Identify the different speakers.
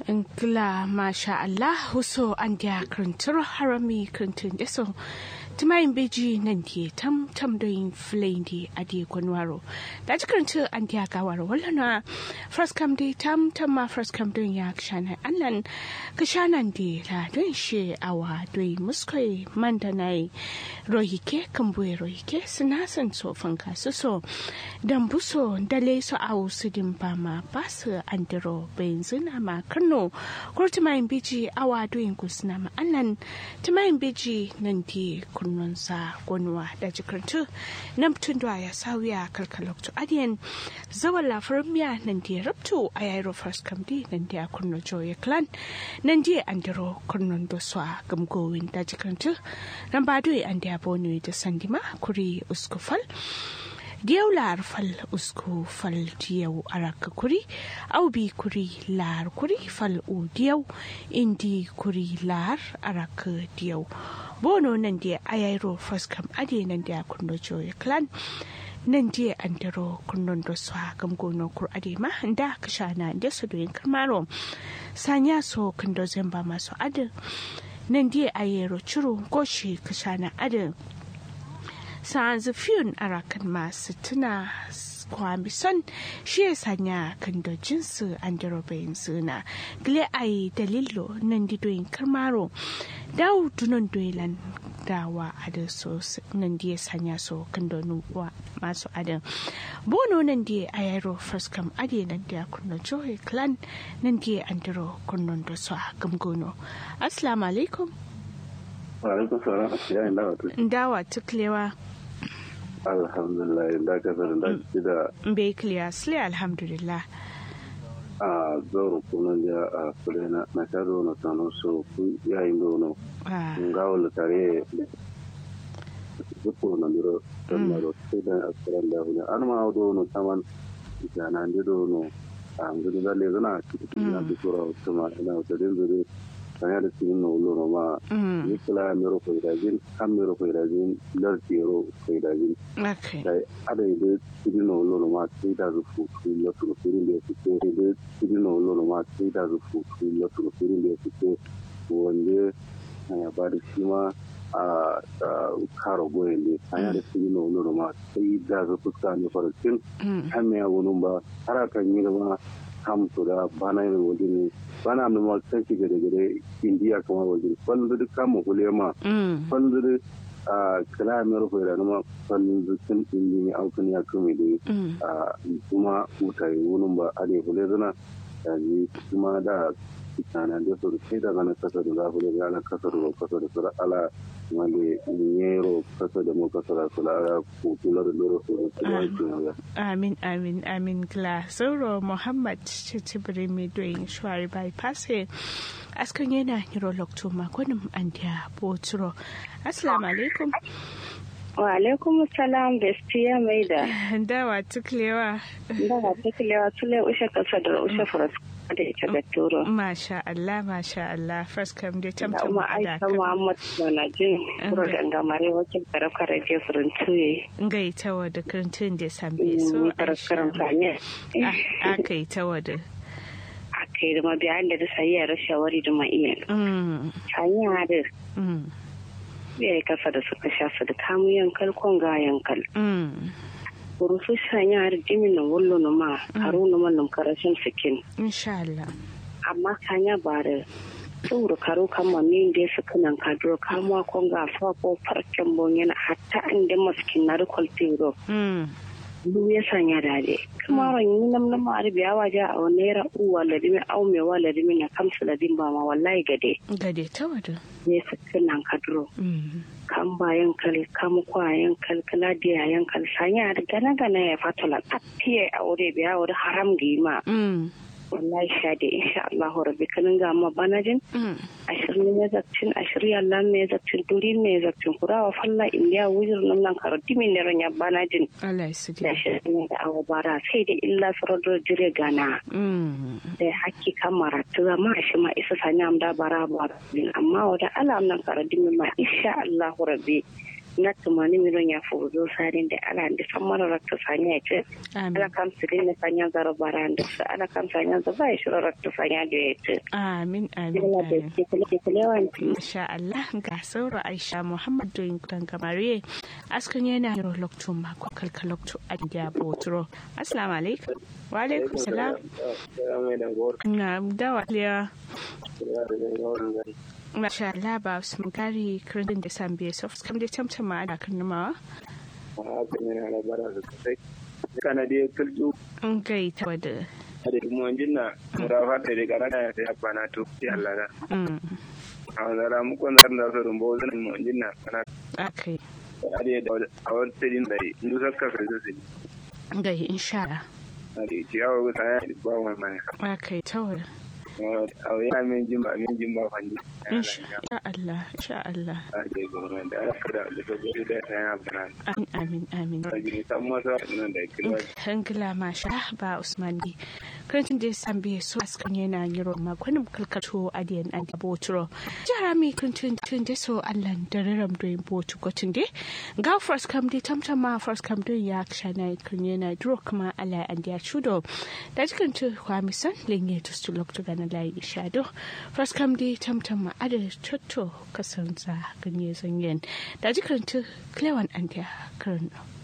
Speaker 1: Ngla masha Allah huso an dia krintur harami krintun deso tumayin beji nan die tam tam doin flendi adi kwanwaro da ji krintu an dia gawar wallana first come di tam tam ma first come doin ya kshana annan kshanan di la doin she awa doin muskoi mandanai rohike kambue rohike sinasan so fanka so so dan buso dale so awu sidin bama basu andiro benzina ma kano ko tumayin beji awa doin kusna ma annan tumayin beji nan di kunnunsa gonwa da jikartu nan tun da ya sawiya kalkalokto adiyan zawan lafarin miya nan di rabto a yairo first kamdi nan di a kunno joye clan nan di andiro kunnon doswa gamgowin da jikartu nan ba doyi an di abonu da sandima kuri uskufal diyau lar fal usku fal diyau araka kuri au bi kuri lar kuri fal u diyau indi kuri lar araka diyau bono nan dia ayairo faskam ade nan dia kundo joye clan nan dia andaro kundon do swa gam gono kur ade ma da kashana da su doyin karmaro sanya so kundo zamba maso ade nan dia ayero churu goshi kashana ade sa'anzu fiyun arakan masu tuna kwami son shi ya sanya kan da jinsu an bayan suna gile ai dalilo nan didoyin karmaro dawo dunan doilan dawa a da so nan da ya sanya so kan da nuwa masu adan bono nan da a yaro faskam ade nan da kunna johe clan nan da an diro kunnon da su a gamgono assalamu alaikum
Speaker 2: wa alaikum salam ya dawa
Speaker 1: dawa tuklewa
Speaker 2: alhamdulillah da ka zara da shi da
Speaker 1: bai clear sile alhamdulillah
Speaker 2: a zoro kuma ya a kulena na ka zo na tano so ku yayin da no nga wala tare zuko na miro dan na ro sai da asran da hunya an ma do no taman jana ndi do no a ngudu da le zana cikin na bikura kuma ina da dinzure sanya da cikin na wulo ma ni kila mero ko idajin kan mero ko idajin lar tiro ko idajin dai ada ide cikin na wulo ma sai da rufu ku la tu firin da suke ide cikin na wulo ma sai da rufu ku la tu firin da suke wanda ya ba da shi ma a karo goyen ne sanya da cikin na wulo ma sai da rufu ka ne farkin kan me ya wunun ba har kan yi ma kam to da bana yin wajen bana mai maltan ki gare gare indiya kamar wajen kwallo duk kama kule ma kwallo duk a kala mai rufe da nama kwallo dukkan indi ne aukan ya kame da kuma mutane wunin ba a ne kule zana da ne kuma da kitana da su sai da gana kasa da zafi da gana kasa da kasa da sura ala wale nyero kasa da mu kasa da sura ala kukula da loro su da
Speaker 1: amin amin amin kla sauro muhammad cicibiri mai doyin shuwari bypass askan yana hiro lokto makonin an da boturo assalamu alaikum
Speaker 3: wa alaikum salam bestiya mai da
Speaker 1: dawa tuklewa
Speaker 3: dawa tuklewa tule ushe kasa da ushe faras da ita da turo
Speaker 1: masha Allah masha Allah first come da tam tam
Speaker 3: da Aisha Muhammad na jin kuro da ngamare wakil karaka radio furin tuye
Speaker 1: ngai tawa da krantun da sambe so
Speaker 3: karakaran sanye
Speaker 1: aka yi tawa da
Speaker 3: aka yi da mabiyan da da sayi a shawari da ma'iyan sanya da ya kasa da suka shafa da kamun yankal kon ga yankal burusu sanya har jimin na wullo na ma haru na mallam karashin sikin
Speaker 1: insha Allah
Speaker 3: amma kanya ba da tsoro karo kama min da su kanan kadro kamuwa kon ga fa ko farken bon yana hatta an da maskin na rikol tiro du ya sanya dade kuma ran yi nam nam ari biya waje a naira uwa ladimi au me wa ladimi na kamsu ladin ba ma wallahi gade
Speaker 1: gade ta wada
Speaker 3: ne su kanan kadro kan bayan kal kam kwayan kal kala da yan kal sanya da gana gana ya fatala tafiye a wuri biya wuri haram gima wallahi sha da insha Allah rabbi kanin ga ma banajin ashirin ne zakcin ashirin Allah ne zakcin duri ne zakcin kurawa falla indiya wujir nan nan karo dimi ne ranya banajin
Speaker 1: Allah ya sidi
Speaker 3: da ashirin ne da awa bara sai da illa sarado jire gana da hakki kamara tuga ma shi ma isa sanya am da bara bara amma wada alam nan karo dimi ma insha Allah rabbi na tumani miron ya fuzo sarin da ala da san mara rakta sanya ce ala kam sirin na sanya zaro baran da su ala kam sanya za ba shi rakta sanya da ya ce
Speaker 1: amin amin
Speaker 3: Ina da ke kule ke kule wanti
Speaker 1: Masha Allah ga sauro Aisha Muhammad doyin kudan gamare askan yana yaro lokto mako kalka lokto a gya botro assalamu alaikum wa alaikum salam na dawa liya Masha Allah ba su mugari kirin da san biye soft kam da tamtama da kan numawa
Speaker 4: kana dai kulju
Speaker 1: an gai ta wada
Speaker 4: da kuma jinna murafa da daga rana ya sai abana to ya Allah da a wazara mu kon zan da so rumbo zan mu jinna kana
Speaker 1: akai
Speaker 4: ade da a wani tsirin da indu sakka ka zai
Speaker 1: gai insha Allah
Speaker 4: ade ciyawa ga ya ba wani mai
Speaker 1: akai tawar
Speaker 4: a yana min jimba min jimba fanji
Speaker 1: insha Allah insha Allah
Speaker 4: ade gwamnati da aka da da gobe da ya abana
Speaker 1: amin amin
Speaker 4: amin san masa nan da kilwa
Speaker 1: Hangila masha ba Usman ne. Kantin da san biye su askan yana yiro makonin kalkato adiyan an da boturo. Jara mi kantin tun da so Allah da raram da yin botu gotin de. Ga first kam de tamtam ma first kam don ya kshana kan yana duro kuma Allah an da chudo. Da jikan tu kwa misan lenye to stu lokto gana lai shado. First kam de tamtam ma ada chotto kasansa ganye zanyen. Da jikan tu klewan an da karno.